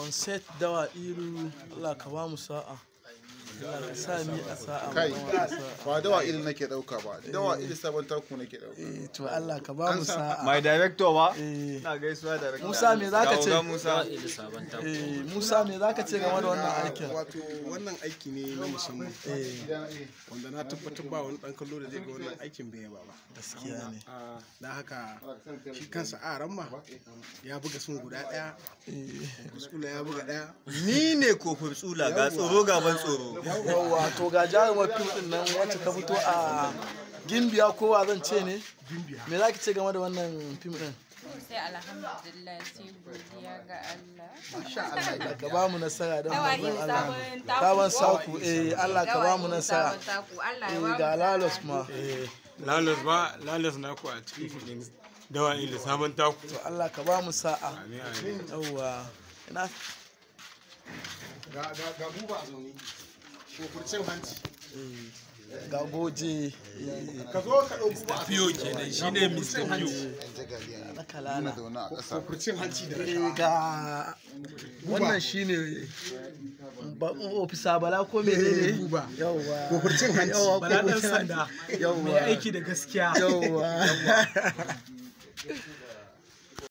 on set dawa iru Allah ka ba mu sa'a Allah ka sa mi a sa'a kai mu ba mu sa'a. ba dawa ilin nake dauka ba dawa ilin sabon taku nake dauka Eh, to Allah ka ba mu sa'a mai director ba Eh, ina gaisuwa director Musa me zaka ce Ga Musa Eh, Musa me zaka ce game da wannan aikin wato wannan aiki ne na musamman wanda na tabbatar ba wani dan kallo da zai ga wannan aikin bai yaba ba gaskiya ne don haka shi kansa a ramma ya buga sun guda daya kusula ya buga daya ni ne kofin tsula ga tsoro gaban tsoro yawwa to ga jarumar fim din nan wacce ta fito a gimbiya kowa zan ce ne me za ki ce game da wannan fim din sai alhamdulillah sai godiya ga Allah. ka ba mu nasara don Dawa manzon ne Allah sabon taku. sabon saku eh Allah ka ba mu Dawa ne nasara sabon taku. Allah ya eh ba mu ga sa'a. lalos ma lalas ba lalas na ku a cikin filin dawa ila sabon taku to Allah ka ba mu sa'a amin amin yawwa ina ga ga ga buba a zaune kofurcin hanci ga goje ka zo ka ɗau buba a fiyo kenan shine mr fiyo na kalala na zaune a ƙasa kofurcin hanci da eh ga wannan shine ba ofisa bala ko menene buba yawwa kofurcin hanci yawwa Bala ɗan kofurcin sanda yawwa mai aiki da gaskiya yawwa